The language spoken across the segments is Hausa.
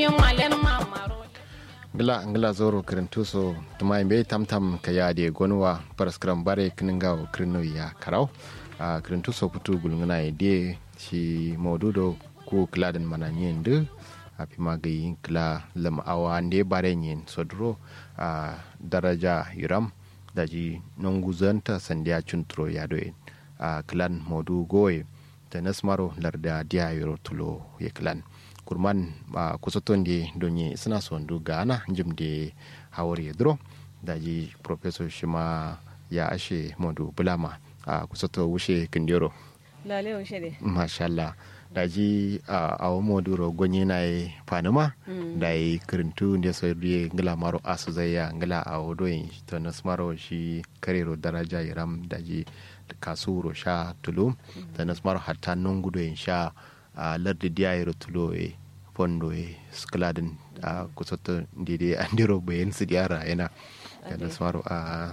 gila ngila zoro kirintuso tuma imbe tamtam ka yade gonwa paraskram bare kininga kirino ya karau a kirintuso kutu gulngana ide shi modudo ku kladen mana nyende api magi kla lam awa ande bare nyen sodro a daraja yuram daji nonguzanta sandia chuntro yadoe a klan modu goye ta nasmaro larda dia yoro tulo ye klan kurman a kusoton de donye suna sondu gana jimde hawari dro daji professor shima ya ashe modu bulama a kusoto wushe kindero lale wushe de mashallah daji a awo moduro gonye na yi fanuma da yi kirintu da so riye ngila maro asu zaya ngila a wodoyin to nasmaro shi karero daraja iram daji kasuro sha tulu ta nasmaro hatta nungudo in sha a lardi diyayiro tulo e fondo e skladin a kusoto ndide andiro bayan su diyara yana ta nasmaro a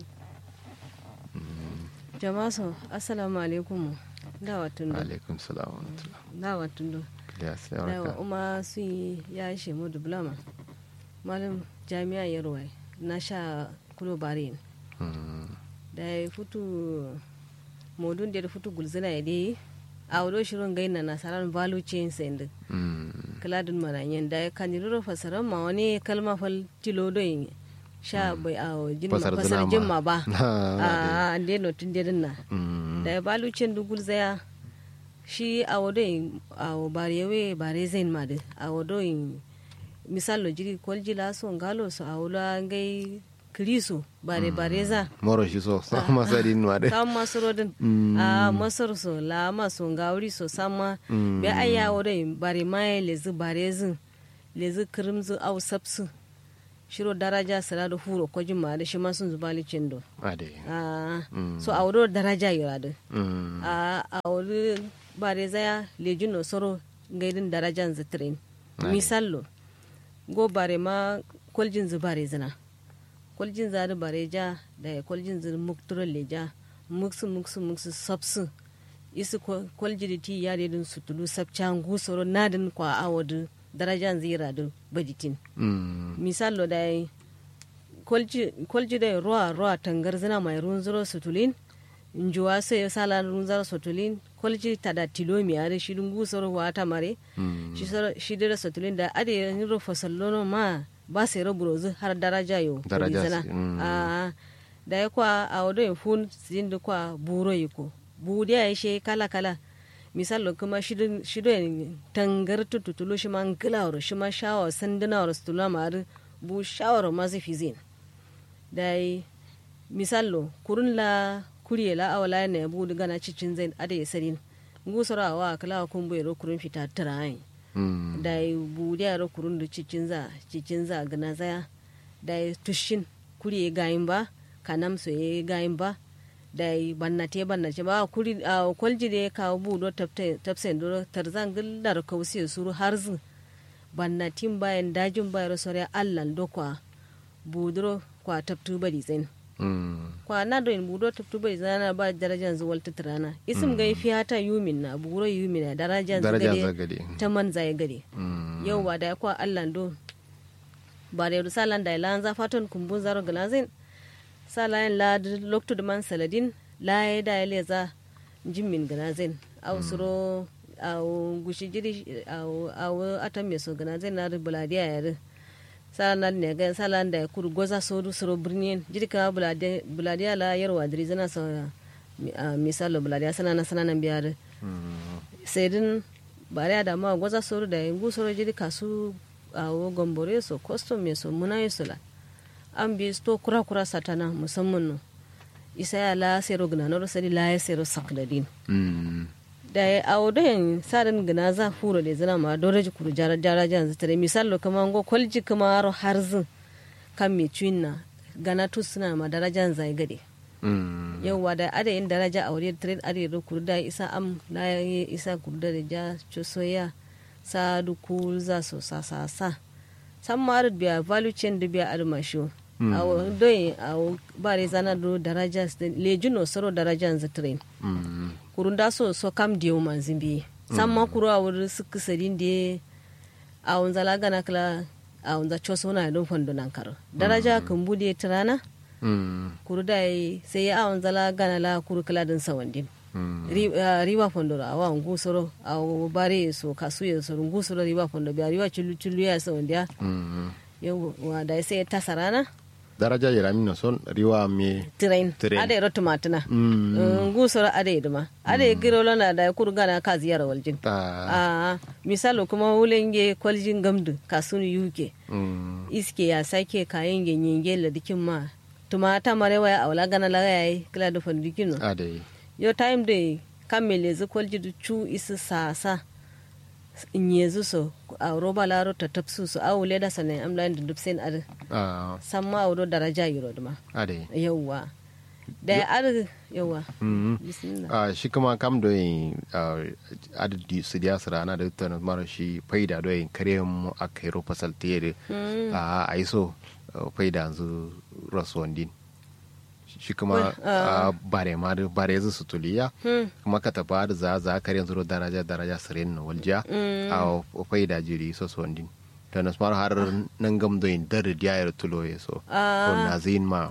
jama'a so assalamu alaikum dawa tundo alaikum salam wa rahmatullah dawa tundo Kiliya sai dawa warka. uma su yi ya shi mu diploma malam jami'a yarwa na sha kulo barin Mm. da ya futu modun da ya futu gulzina ya dai a wado shirin gaina na saran value chain send Mm. kaladin maranyen da ya kaniriro fasaran ma wani kalma fal tilo don sha bai a jin Fasar fasar zina jin ma. ma ba Ah, a ande no tun dedin na Mm. da ya balu cin dugul zaya shi a wado in a barewe bare zain ma da a wado in misal lo jiri kol jila so ngalo so a wula ngai kriso bare bare za moro shi so sa masari nuwa de kam masorodin a masar so la maso ngawri so sama be aya wado in bare mai lezi bare zin lezi krimzu au sapsu shiro daraja sara da huro ko jima da shi ma sun zubali cindo ade a so a wado daraja yura da Mm. a a wuri bare zaya lejin no soro gaidin darajan zitrin misallo go bare ma koljin zu bare zina koljin za da bare ja da koljin zu mukturo leja muksu muksu muksu sabsu isi ko- kolji da ti ya dedin sutulu sabcan gu soro nadin kwa awadu darajan zira da bajitin Mm. misallo da yi kolji da ruwa ruwa tangar zina mai ruwan zuro sutulin njuwa sai sala ruwan zuro sutulin kolji ta da tilo mi are shi dungu soro wa ta mare shi soro shi da sutulin da ade yin ro fasallono ma ba sai ro burozu har daraja yo Daraja zina si- mm. a da ya kwa a wado yin fun sin da kwa buro yi ko bu da ya she kala kala misallo kuma shido yin tangar tututulu shi ma ngilawar shi ma shawar sandunawar stula ma har bu shawar ma zai fi zin da yi misallo kurun la kuriye la awala ne bu gana cicin zai ada ya sarin gusara wa kala kun bai ro kurun fita tirayin Mm. da yi bu da ro kurun da cicin za cicin za gana zaya da yi tushin kuriye gayin ba kanam so ye gayin ba da yi bannate bannate ba kuri a kwalji da ya kawo bu do tafsen do tarzan gillar kausi suru har zu bannatin bayan dajin bayar sore allan do kwa buduro kwa taftu bari zain Mm. kwa na do in budo taftu bari zana ba darajan zuwal tatrana isim gai fi hata yumin na buro yumin na darajan Darajan zagade zagade. ta man zai gade Mm. yau ba da kwa allan do ba da yau salan da ilan za fatan kumbun zaro galazin salayen la loktu da man saladin la ya da ya za jimmin galazin au suro au gushi jiri au au atam me so galazin na da buladiya ya da salan ne ga salan da kuru goza so du suro birnin jiri ka buladiya buladiya la yarwa diri zana so misalo buladiya sanana sanana biyar Mm. sai din bare da ma gwaza soro da yangu soro jiri kasu a wo gombore so custom me so muna yi sula an bi sto kura kura satana musamman no isa ya la sero gna no sari la ya sero sakdadin Mm. da ya awo da yin sarin gna za furo da zina ma dore ji kuru jara jara jan zitare misalo kama ngo kolji kama aro harzin kan mi na gana tu suna ma darajan zai gade Mm. yauwa da adayin daraja a wuri trade ade da kurda isa am na yi isa kurda da ja chosoya sa du kul za so sa sa sa san maru biya value chain da biya armasho a doyin a bare zana do daraja lejuno soro daraja za train Mm. kurun da so so kam diyo manzin bi san ma kuro a wuri suka sadin da a wanza la gana kala a wanza choso na don fondo nan karo daraja kan bude tirana Mm. kuru da yi sai a wanza la gana la kuru kala din sawandin Mm. Ri- ah, riba fondo a wa ngusoro a bare so kasu ya so ngusoro riba fondo biya riba chulu chulu ya sawandiya Mm. yau wa da sai ta sarana daraja yara min son riwa me train Train. ada ro tumatuna Mm. ngusoro ada duma ada giro lona da kuru gana ka ziyara waljin Ah. a misalo kuma wulenge kwaljin gamdu kasunu yuke Mm. iske ya sake kayan ganyen la dikin ma tumata mare waya awla gana la yayi kila da fandikin no ade yo time de kamele zu kwalji du chu isu sasa inyezu so a roba laro ta tapsu so a wule da sanin amlan da dubsen ar Ah. samma awdo daraja yiro duma ade yawwa da ar yawwa Mm. bismillah Ah, shi kuma kam do yin ah, adadi su diya su rana da tana mara shi faida do yin kare mu a kairo fasal tere a aiso ah, faida yanzu rasuwan din shi kuma ah, bare ma da bare yanzu su tuliya kuma ka tafa da za za kare yanzu daraja daraja sirin na waljiya a faida jiri so su wandin ta nasu mara har nan gam do yin dar diya ya tulo ya so Ah. to na zin ma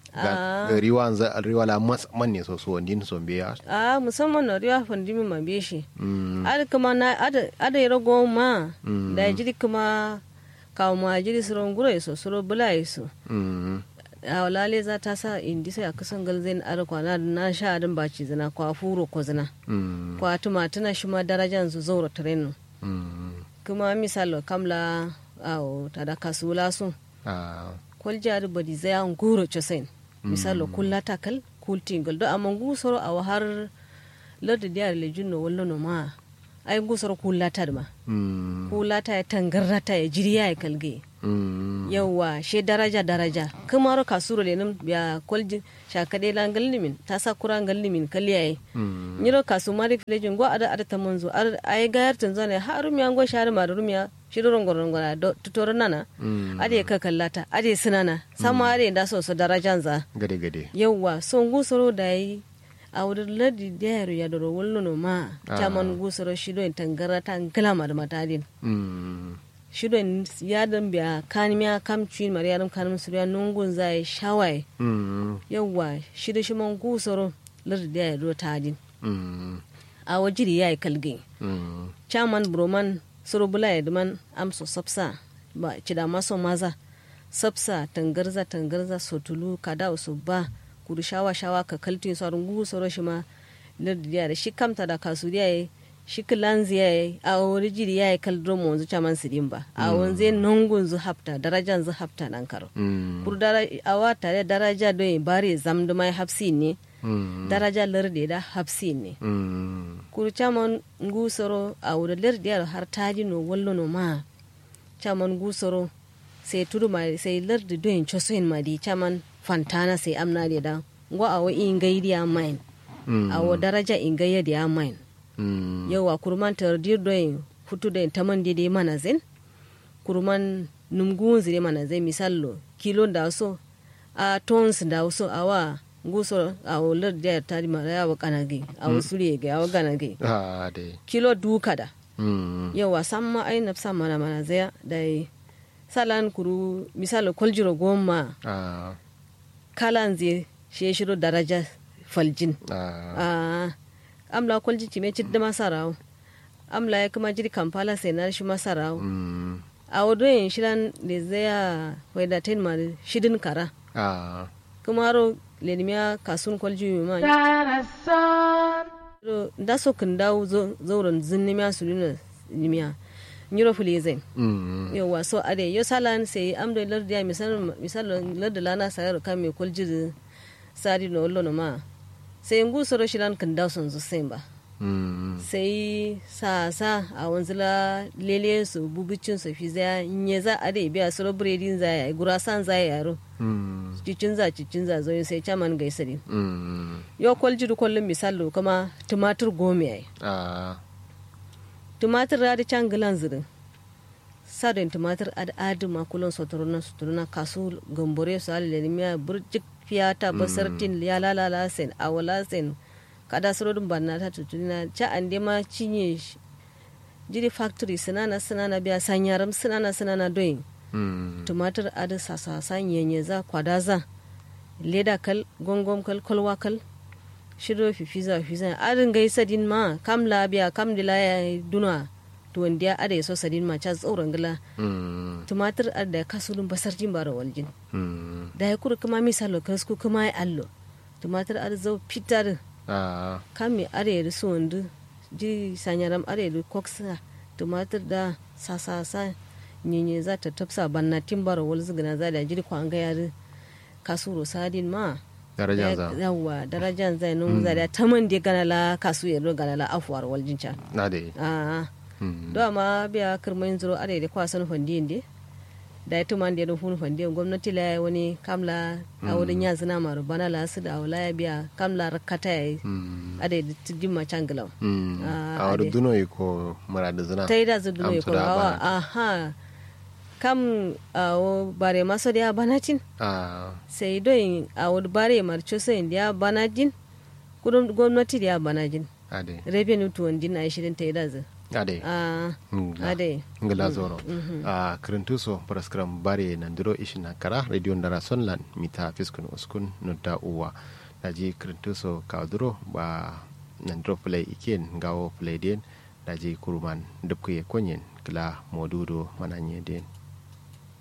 ga riwa za riwa la mas man ne so so wandin so biya a musamman na riwa fandimi ma be shi Mm. ada kuma na ada ada yaro goma da jiri kuma kawo ma jiri suron gura so suro bula so Mm. a walale za ta sa indi sai a kusan galzain ara kwana na sha adin baci zina kwa furo ko zina Mm. kwa tumatuna shi ma darajan su zaura trenu Mm. kuma misalo kamla awo tada kasula su Ah. kwalja da badi zai an guro chosen misalo kulla takal kultingol do amma gusoro a har ladda diyar lejun no wallo no ma ai gusoro kulla ta ma Mm. kulla ta ya tangarrata ya jiriya ya kalge Mm. yawwa she daraja daraja kuma ro kasuro le nam ya kolji shakade la ngallimin ta sa kura ngallimin kalliyaye Mm. nyiro kasu mari filejin go ada ada tamanzo ar ay gayar tanzania harum ya go share ma rum ya shidoron goron gona do tutoro nana Mm. ade ka kallata ade sinana sama ade da so so darajan za Gade gade. yawwa son gusoro da yi a wurin ladi da yaro ya doro wallo no ma taman gusoro shido in tangara ta ngala da matadin Mm. shido in yadan biya kanimiya kamci mari yaram kanim suriya nungun zai shawai Mm. yawwa shido shi man gusoro ladi da yaro tadin Mm. a wajiri ya yi kalgin Mm. chairman broman surubula ya duman amso sapsa ba cida maso maza sapsa tangarza tangarza sotulu kada su ba kudu shawa shawa ka kaltin su arungu soro shi ma lardiyar shi kamta da kasuriya ya shi kilanzi ya yi a wani jiri ya yi kaldro mu wanzu chaman sirin ba a wanzu nungun zu hafta darajan zu hafta nan karo Mm. kuru dara awa tare daraja don yi bare zamduma hafsi ne Mm. daraja larde da hafsi ne Mm. kuru caman gusoro a wuri lardiyar har taji no wallo no ma caman gusoro sai tudu ma sai lardi doyin chosoyin ma di caman fantana sai amna da da ngo a wo ingai dia main Mm. a wo daraja ingai dia main Mm. yawa kurman tardir doyin futu doyin taman dede mana zen kurman numgun zire mana zen misallo kilo da so a tons da so awa gusoro a wo lardiyar tari ma ya wa kanage a wo suriye ga ya wa kanage Ah, dai. kilo duka da Mm. yawa samma ai nafsa mana mana zaya da yi salan kuru misali kwaljiro goma Ah. kalan zai shi shiro daraja faljin Ah. a amla kwalji ci mai cidda masarawo amla ya kuma jiri kamfala sai na shi masarawo Mm. a wadoyin shiran da zaya waida ten ma shidin kara Ah. kuma ro lenimiya kasun kwalji ma Ro- da so kan dawo zo- zauren zinnimiya su nuna nimiya nyiro fulizen Mm. yawa so ade yo salan sai amdo lardiya misal misal lardi lana sayar ka me kolji sari no lono ma sai ngu soro shilan kan daw son zo semba Mm. sai sa sa a wanzula lele su bubicin su fi za nye za ade biya soro bredin za ya gura san za ya yaro Mm. cicin za cicin za zo sai chaman gaisari Mm. yo kolji du kollum misal kuma tumatur gome ai Ah. tumatir da can gilan zirin sadin tumatir ad adu ma kulon sotorona sotorona kasu gambore su alile miya burjik fiyata basartin ya lalala sen awala sen kada surodin banna ta tutuna ca an ma cinye shi jiri factory sinana sinana biya sanyaram sinana sinana doyin mm tumatir adi sasa sanyenye za kwadaza leda kal gongom kal kolwa kal shiro fifiza fifiza adin gai sadin ma kam labiya kam dila ya duna tuwandiya ada so sadin ma cha tsauran gila mm tumatir ada kasulun basar jin bara waljin mm da ya kura kuma misalo kasku kuma ya allo tumatir ada zau fitar ah kami are su wandu ji sanyaram are koksa tumatir da sasa sa nyenye za ta tafsa banna timbara wal zigina za da jiri kwa ga yari kasuro sadin ma daraja za yawa darajan zai nun za da taman de gana la kasu yero gana la afuwar wal jincha na de a mm do ma biya kirmain zuro are da kwasan fandiyin de da ita man da ya hun fandiyin gwamnati la wani kamla a wurin yanzu na maru bana la su da wala ya biya kamla rakata ya yi mm ade da tijin ma cangilaw mm Ah, a wadu ade. duno yi ko murada zina ta yi da zu duno Am ya su da kurwawa bana. aha kam a wo bare maso da ya banacin ah sai doyin a wo bare marcho sai da ya banajin kudin gwamnati da ya banajin ade revenue to wandin a shirin ta yi da zu ade a ngla ade ngla zoro a kirintuso paraskram bare nandiro ishina kara radio ndara sonlan mita fiskun uskun nudda uwa daji kirintuso kawduro ba nandiro play iken ngawo play den daji kuruman dubkuye konyen kila modudo mananye den